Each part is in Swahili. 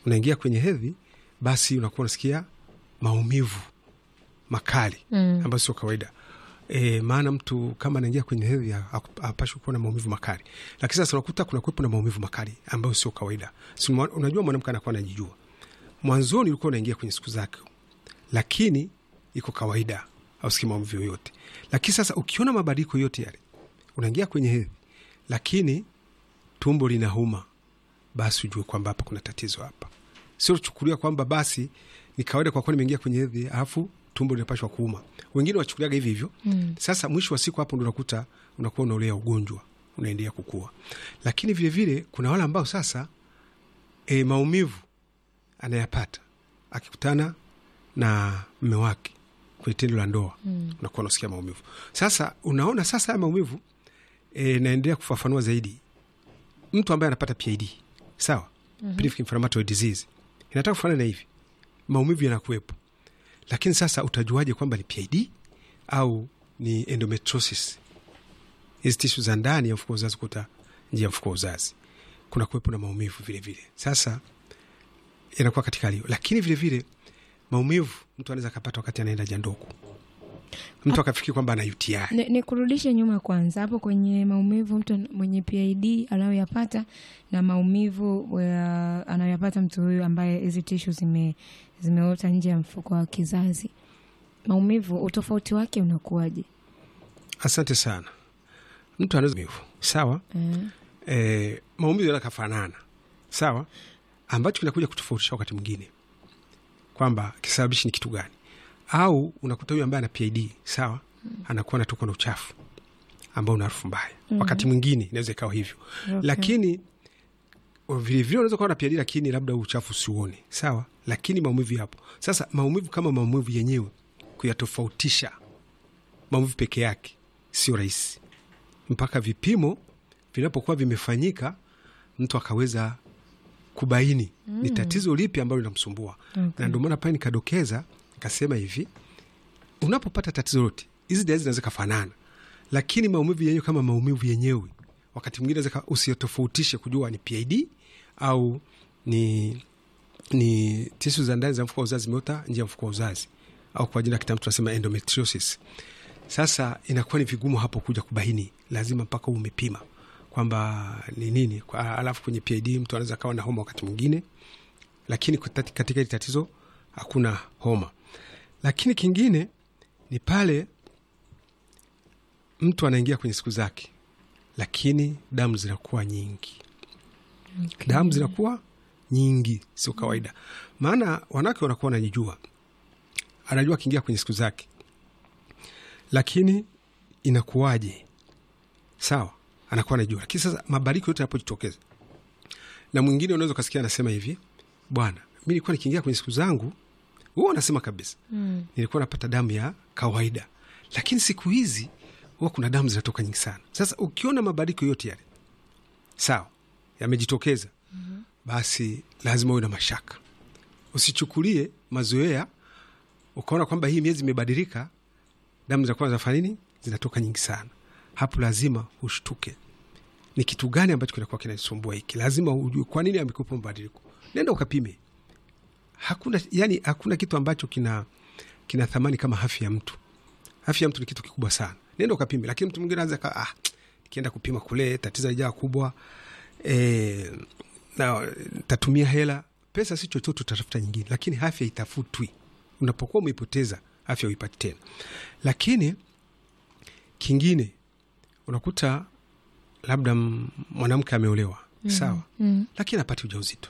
unaingia kwenye hedhi, basi unakuwa unasikia maumivu makali Mm. ambayo sio kawaida. E, maana mtu kama anaingia kwenye hedhi hapashwi kuwa na maumivu makali, lakini sasa unakuta kuna kuwepo na maumivu makali ambayo sio kawaida. Si mwa- unajua mwanamke anakuwa anajijua, mwanzoni ulikuwa unaingia kwenye siku zake, lakini iko kawaida, hausikii maumivu yoyote. Lakini sasa ukiona mabadiliko yote yale, unaingia kwenye hedhi, lakini tumbo linauma, basi ujue kwamba hapa kuna tatizo hapa. Sio chukulia kwamba basi ni kawaida kwa kuwa nimeingia kwenye hedhi alafu tumbo linapashwa kuuma. Wengine wachukuliaga hivi hivyo. Mm. Sasa mwisho wa siku hapo ndo unakuta unakuwa unaolea ugonjwa unaendelea kukua. Lakini vile vile kuna wale ambao sasa e, maumivu anayapata akikutana na mme wake kwenye tendo la ndoa Mm. unakuwa unasikia maumivu. Sasa unaona sasa haya maumivu e, naendelea kufafanua zaidi. Mtu ambaye anapata PID sawa, pelvic inflammatory disease inataka kufanana na hivi, maumivu yanakuwepo, lakini sasa utajuaje kwamba ni PID au ni endometriosis? Hizi tishu za ndani ya mfuko wa uzazi, kuta njia ya mfuko wa uzazi kuna kuwepo na maumivu vile vile. Sasa inakuwa katika hali hiyo, lakini vile vile maumivu mtu anaweza akapata wakati anaenda haja ndogo, mtu akafikiri kwamba ana UTI. Ni, ni kurudishe nyuma kwanza hapo kwenye maumivu mtu mwenye PID anayoyapata na maumivu ya- anayoyapata mtu huyu ambaye hizi tishu zime zimeota nje ya mfuko wa kizazi. Maumivu, utofauti wake unakuwaje? Asante sana. Mtu anaweza maumivu sawa, Eh, e, maumivu yanaweza kafanana sawa, ambacho kinakuja kutofautisha wakati mwingine kwamba kisababishi ni kitu gani, au unakuta huyu ambaye ana PID sawa, anakuwa anatoka na uchafu ambao una harufu mbaya. Wakati mwingine inaweza ikawa hivyo, okay. lakini vilevile unaweza kuwa na PID lakini labda huu uchafu usiuone sawa, lakini maumivu yapo. Sasa maumivu kama maumivu yenyewe kuyatofautisha maumivu peke yake sio rahisi, mpaka vipimo vinapokuwa vimefanyika, mtu akaweza kubaini ni tatizo lipi ambalo linamsumbua. Okay. Na ndio maana pale nikadokeza nikasema hivi, unapopata tatizo lote, hizi dalili zinaweza kafanana, lakini maumivu yenyewe kama maumivu yenyewe, wakati mwingine naweza usiyotofautishe kujua ni PID au ni ni tishu za ndani za mfuko wa uzazi zimeota nje ya mfuko wa uzazi au kwa jina kitaalamu tunasema endometriosis. Sasa inakuwa ni vigumu hapo kuja kubaini, lazima mpaka uwe umepima kwamba ni nini. Kwa- Alafu kwenye PID mtu anaweza kawa na homa wakati mwingine, lakini kutati- katika hili tatizo hakuna homa. Lakini kingine ni pale mtu anaingia kwenye siku zake, lakini damu zinakuwa nyingi okay. damu zinakuwa nyingi, sio kawaida. Maana wanawake wanakuwa wanajijua, anajua akiingia kwenye siku zake, lakini inakuwaje? Sawa, anakuwa anajua, lakini sasa mabadiliko yote yanapojitokeza, na mwingine unaweza ukasikia anasema hivi, bwana, mi nilikuwa nikiingia kwenye siku zangu, huwa anasema kabisa, Mm. nilikuwa napata damu ya kawaida, lakini siku hizi huwa kuna damu zinatoka nyingi sana. Sasa ukiona mabadiliko yote yale sawa yamejitokeza, basi lazima uwe na mashaka. Usichukulie mazoea ukaona kwamba hii miezi imebadilika, damu za kwanza zafanya nini, zinatoka nyingi sana. Hapo lazima ushtuke, ni kitu gani ambacho kinakuwa kinasumbua hiki. Lazima ujue kwa nini amekupa mabadiliko. Nenda ukapime. Hakuna yani, hakuna kitu ambacho kina kina thamani kama afya ya mtu. Afya ya mtu ni kitu kikubwa sana, nenda ukapime. Lakini mtu mwingine anaweza ka ah, nikienda kupima kule tatizo lijaa kubwa e, na tatumia hela pesa, si chochote, utatafuta nyingine, lakini afya itafutwi. Unapokuwa umeipoteza afya uipati tena. Lakini kingine unakuta labda m- mwanamke ameolewa sawa, Mm. lakini apati ujauzito.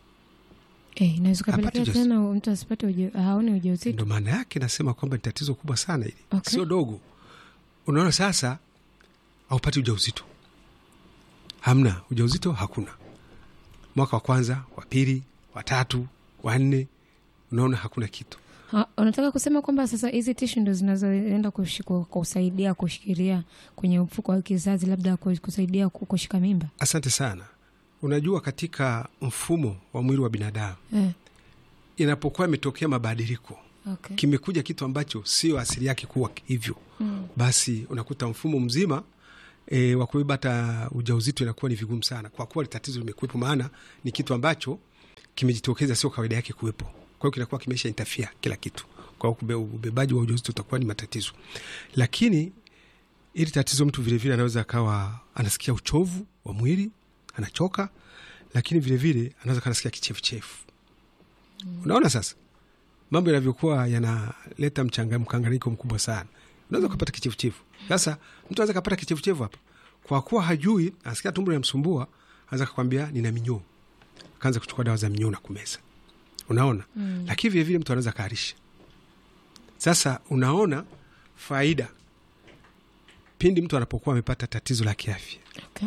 Eh, inaweza Hapati kapelekea ujauzito. tena mtu asipate uja, haone ujauzito. Ndo maana yake nasema kwamba ni tatizo kubwa sana hili, Okay. sio dogo. Unaona sasa, aupati ujauzito, hamna ujauzito, hakuna mwaka wa kwanza, wa pili, wa tatu, wa nne, unaona hakuna kitu. Ha, unataka kusema kwamba sasa hizi tishu ndo zinazoenda kushi- ku- kusaidia kushikilia kwenye mfuko wa kizazi, labda ku- kusaidia ku- kushika mimba Asante sana. Unajua, katika mfumo wa mwili wa binadamu eh. inapokuwa imetokea mabadiliko, Okay. kimekuja kitu ambacho sio asili yake kuwa hivyo, Mm. basi unakuta mfumo mzima e, wa kubeba hata ujauzito inakuwa ni vigumu sana, kwa kuwa tatizo limekuwepo, maana ni kitu ambacho kimejitokeza, sio kawaida yake kuwepo. Kwa hiyo kinakuwa kimesha interfere kila kitu, kwa hiyo kube- ubebaji wa ujauzito utakuwa ni matatizo. Lakini ili tatizo, mtu vilevile anaweza akawa anasikia uchovu wa mwili, anachoka, lakini vilevile anaweza kaa anasikia kichefuchefu. Unaona sasa mambo yanavyokuwa yanaleta mchanga mkanganyiko mkubwa sana, unaweza ukapata kichefuchefu. Sasa mtu anaweza kapata kichefuchefu hapa, kwa kuwa hajui, anasikia tumbo linamsumbua, anaweza kakwambia nina minyoo, akaanza kuchukua dawa za minyoo na kumeza. Unaona mm. Lakini vilevile mtu anaweza kaarisha. Sasa unaona faida pindi mtu anapokuwa amepata tatizo la kiafya, Okay.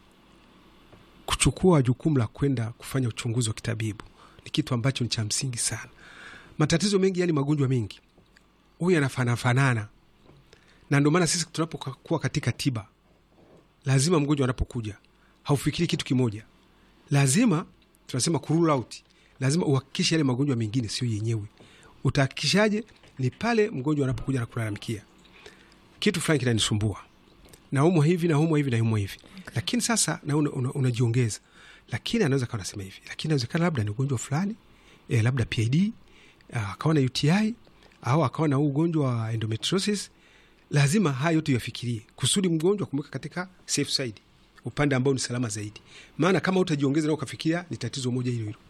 kuchukua jukumu la kwenda kufanya uchunguzi wa kitabibu ni kitu ambacho ni cha msingi sana. Matatizo mengi, yani magonjwa mengi huyu yanafanafanana, na ndio maana sisi tunapokuwa katika tiba, lazima mgonjwa anapokuja haufikiri kitu kimoja, lazima tunasema ku rule out, lazima uhakikishe yale magonjwa mengine sio yenyewe. Utahakikishaje? Ni pale mgonjwa anapokuja na kulalamikia kitu fulani kinanisumbua, naumwa hivi naumwa hivi naumwa hivi, lakini sasa na una, una, unajiongeza, lakini anaweza kawa nasema hivi, lakini inawezekana labda ni ugonjwa fulani eh, labda PID ah, akawa na UTI au akawa na huu ugonjwa wa endometriosis. Lazima haya yote yafikirie kusudi mgonjwa kumweka katika safe side, upande ambao ni salama zaidi. Maana kama utajiongeza na ukafikiria ni tatizo moja hilo hilo,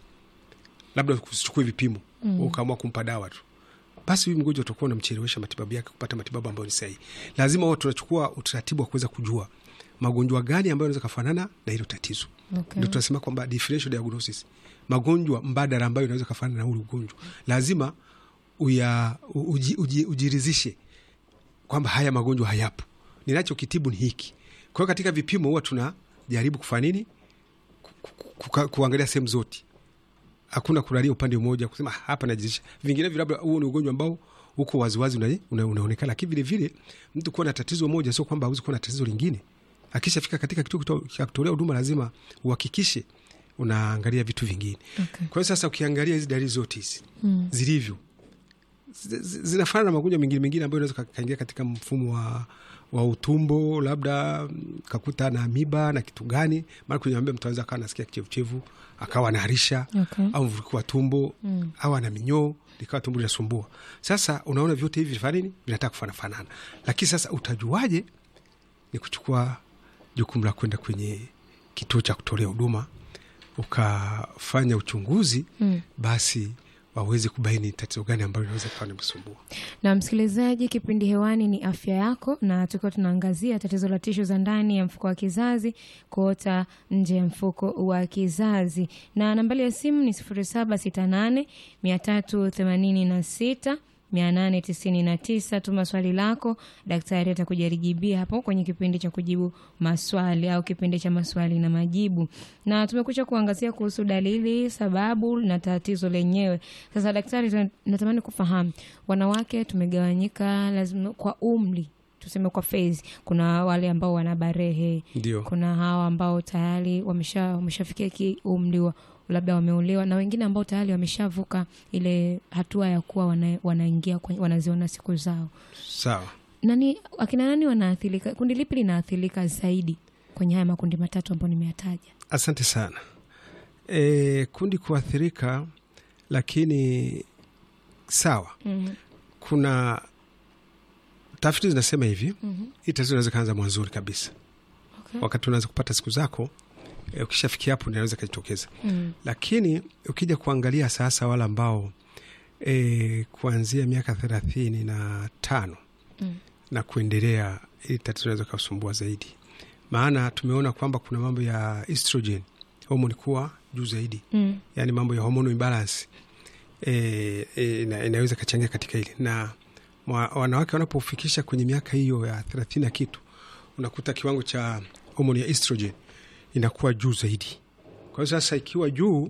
labda usichukue vipimo mm. ukaamua kumpa dawa tu, basi huyu mgonjwa utakuwa unamchelewesha matibabu yake kupata matibabu ambayo ni sahihi. Lazima huwa tunachukua utaratibu wa kuweza kujua magonjwa gani ambayo yanaweza kafanana na hilo tatizo Okay. ndio tunasema kwamba differential diagnosis, magonjwa mbadala ambayo inaweza kafanana na ule ugonjwa, lazima uya, uji, uji, ujirizishe kwamba haya magonjwa hayapo, ninachokitibu ni hiki. Kwa hiyo katika vipimo huwa tunajaribu kufanya nini? Ku- ku- ku- kuangalia sehemu zote, hakuna kulalia upande mmoja kusema "Ah, hapa najirizisha. Vinginevyo labda huo ni ugonjwa ambao uko waziwazi una, una, unaonekana, lakini vilevile mtu kuwa na tatizo moja sio kwamba hawezi kuwa na tatizo lingine akishafika katika kituo kito- cha kutolea huduma lazima uhakikishe unaangalia vitu vingine. Okay. Kwa hiyo sasa ukiangalia hizi dalili zote hizi Mm. zilivyo zi- zi- zinafanana na magonjwa mengine mengine ambayo inaweza ka- kaingia katika mfumo wa, wa utumbo, labda mm, kakuta na amiba na kitu gani, maana kwenye amiba mtu anaweza akawa anasikia kichevuchevu akawa anaharisha Okay. au mvuruko wa tumbo Mm. au ana minyoo likawa tumbo linasumbua. Sasa unaona vyote hivi vinafanya nini? Vinataka kufanana, lakini sasa utajuaje? Ni kuchukua jukumu la kwenda kwenye kituo cha kutolea huduma ukafanya uchunguzi Mm. basi waweze kubaini tatizo gani ambalo linaweza kawa nimsumbua. na msikilizaji, kipindi hewani ni afya yako, na tukiwa tunaangazia tatizo la tishu za ndani ya mfuko wa kizazi kuota nje ya mfuko wa kizazi, na nambari ya simu ni sifuri saba sita nane mia tatu themanini na sita mia nane tisini na tisa. Tuma swali lako, daktari atakujaribia hapo kwenye kipindi cha kujibu maswali au kipindi cha maswali na majibu. Na tumekucha kuangazia kuhusu dalili, sababu na tatizo lenyewe. Sasa daktari, tuna- natamani kufahamu wanawake tumegawanyika lazima kwa umri tuseme kwa phase. Kuna wale ambao wana barehe, Ndio, kuna hawa ambao tayari wamesha wameshafikia ki umri wa labda wameolewa na wengine ambao tayari wameshavuka ile hatua ya kuwa wana, wanaingia kwenye, wanaziona siku zao. sawa. Nani akina nani wanaathirika? Kundi lipi linaathirika zaidi kwenye haya makundi matatu ambayo nimeyataja? Asante sana. E, kundi kuathirika, lakini sawa, mm kuna tafiti zinasema hivi Mhm. hii tatizo inaweza kaanza mwanzoni kabisa, Okay. wakati unaweza kupata siku zako e, ukishafikia hapo inaweza kajitokeza, Mm. lakini ukija kuangalia sasa wale ambao e, kuanzia miaka thelathini na tano Mm. na kuendelea, ili tatizo inaweza kusumbua zaidi, maana tumeona kwamba kuna mambo ya estrogen homoni kuwa juu zaidi, Mm. yani mambo ya hormonal imbalance e, e, ina, inaweza kachangia katika hili na mwa, wanawake wanapofikisha kwenye miaka hiyo ya thelathini na kitu, unakuta kiwango cha homoni ya estrogen inakuwa juu zaidi. Kwa hiyo sasa ikiwa juu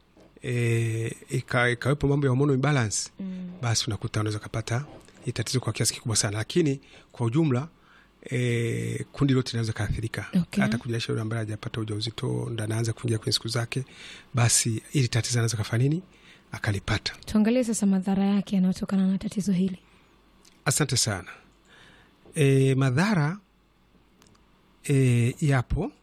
e, ika, ikawepo mambo ya hormonal imbalance Mm. basi unakuta unaweza ukapata hii tatizo kwa kiasi kikubwa sana, lakini kwa ujumla e, kundi lote linaweza kaathirika Okay. hata kujaisha yule ambaye hajapata ujauzito ndo anaanza kuingia kwenye siku zake, basi ili tatizo anaweza kafanya nini akalipata. Tuangalie sasa madhara yake yanayotokana na tatizo hili. Asante sana. E, madhara e, yapo